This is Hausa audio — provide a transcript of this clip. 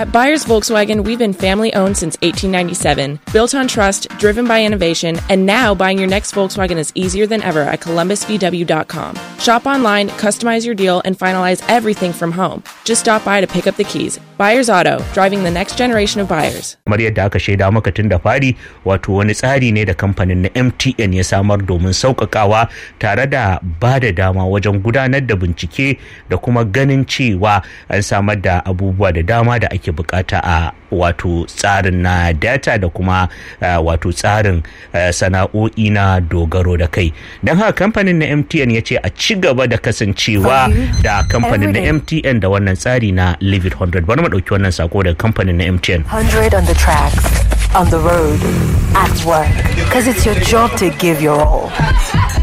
At Buyers Volkswagen, we've been family owned since 1897, built on trust, driven by innovation, and now buying your next Volkswagen is easier than ever at columbusvw.com. Shop online, customize your deal, and finalize everything from home. Just stop by to pick up the keys. Buyers Auto, driving the next generation of buyers. kamar yadda aka shaida maka tun da fari wato wani tsari ne da kamfanin na mtn ya samar domin sauƙaƙawa tare da ba da dama wajen gudanar da bincike da kuma ganin cewa an samar da abubuwa da dama da ake bukata a wato tsarin na data da kuma uh, wato tsarin uh, sana'o'i na dogaro da kai don haka kamfanin na mtn ya ce a ci gaba da kasancewa da kamfanin na mtn da wannan tsari na live it 100 bari mu ɗauki wannan sako daga kamfanin na mtn 100 on the tracks, on the road, at work. Because it's your job to give your all.